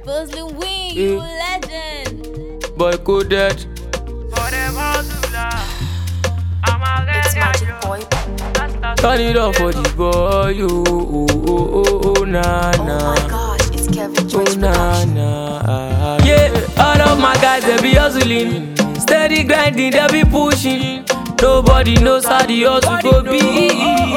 Puzzling win, you legend. Boy coded. It's Magic Boy. Turn it up for the boy. Oh, oh, oh, oh, oh, nah, Oh nah. my gosh, it's Kevin Oh, George nah, Production. nah. Yeah, all of my guys, they be hustling. Steady grinding, they be pushing. Nobody knows how the hustle go be.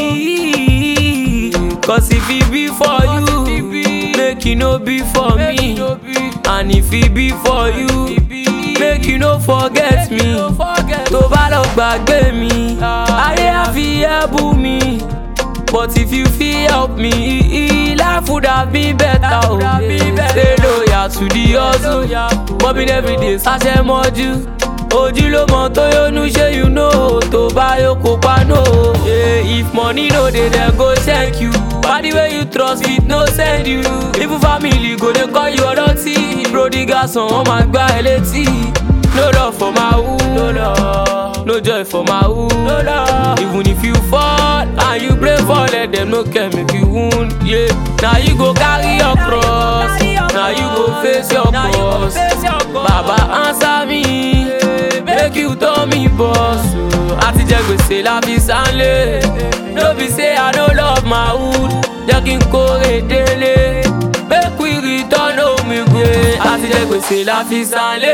Cause if it be for you, make it no be for me. And if it be for you, make you no forget me. Tó bá lọ gbàgbé mi, ayé á fi ẹ́ bú mi. But if you fit help me, life would have been better. Oh, yeah. Stay loyal to the hustle. Bobbing every day, ṣaṣẹ mọ́jú. Ojú ló mọ tó yónú ṣé you know tó bá yóò kópa no. Yeah, if money no dey dem go check you. Party wey you trust fit no send you. Even family go dey call you ọlọ́tí. Prodigal son wọ́n máa gbá ẹ létí. No love for my who. No love. No joy for my who. No love. Even if you fall and you pray for let them no care make you wound. Yeah. Now you go carry your cross. Now you go face your boss. Baba answer me. Make you tell me boss. Àti jẹ gbèsè la fi sánlé. No be say I no love my hood. Jẹ́ kí n kórè délé. Make we return home again. Àti jẹ gbèsè la fi sánlé.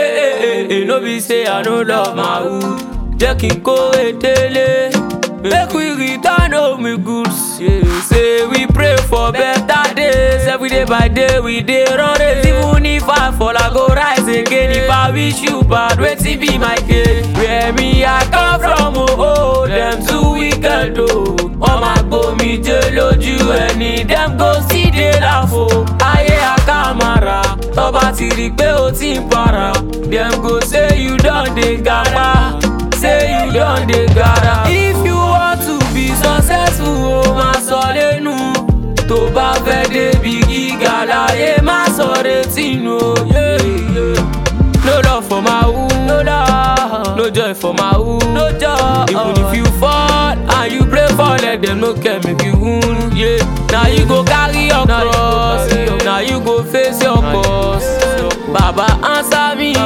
No be say I no love my hood. Jẹ́ kí n kórè délé. Make we return home goods. Yeah. Say we pray for better days. Every day by day we dey run race. Even if I fall, I go rise again. If I wish you bad, wetin be my case? Where me I come from, oh, oh them too wicked, oh. Wọ́n máa gbomi jẹ́ lójú ẹni, dem go still dey laugh, oh. Ayé àkàmàrà, tọ́ba ti rí pé o ti ń para. Dem go say you don dey gapa, say you don dey gara. If you want to be successful, o máa sọ lẹ́nu. Tó bá fẹ́ débi gíga láyé, má sọ retí nù. o. Yeah, yeah. No love for my who, no love, no joy for my who, no joy. Even if you fall and you pray for, let them no care make you wound. Yeah, now you go carry your cross, now you go face your boss. Baba answer me,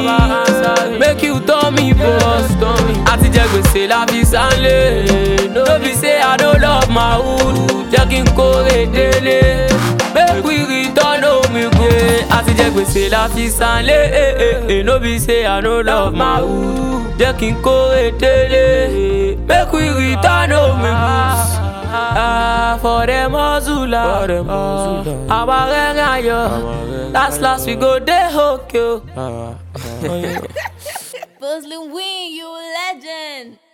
make you tell me boss. Àti jẹ gbèsè la fi sánlé, no be say I no love my hood, jẹ́ kí n kórè délé. Make we return home again. Àti jẹ gbèsè la fi sánlé. eh, eh, eh, No be say I no love my hood. Jẹ́ kí n kórè délé. Make we return home again. Ah, for them hustler. Àwa rẹ̀rìn ayọ̀. Last last we go dey okay. o. Puzzling win, you legend.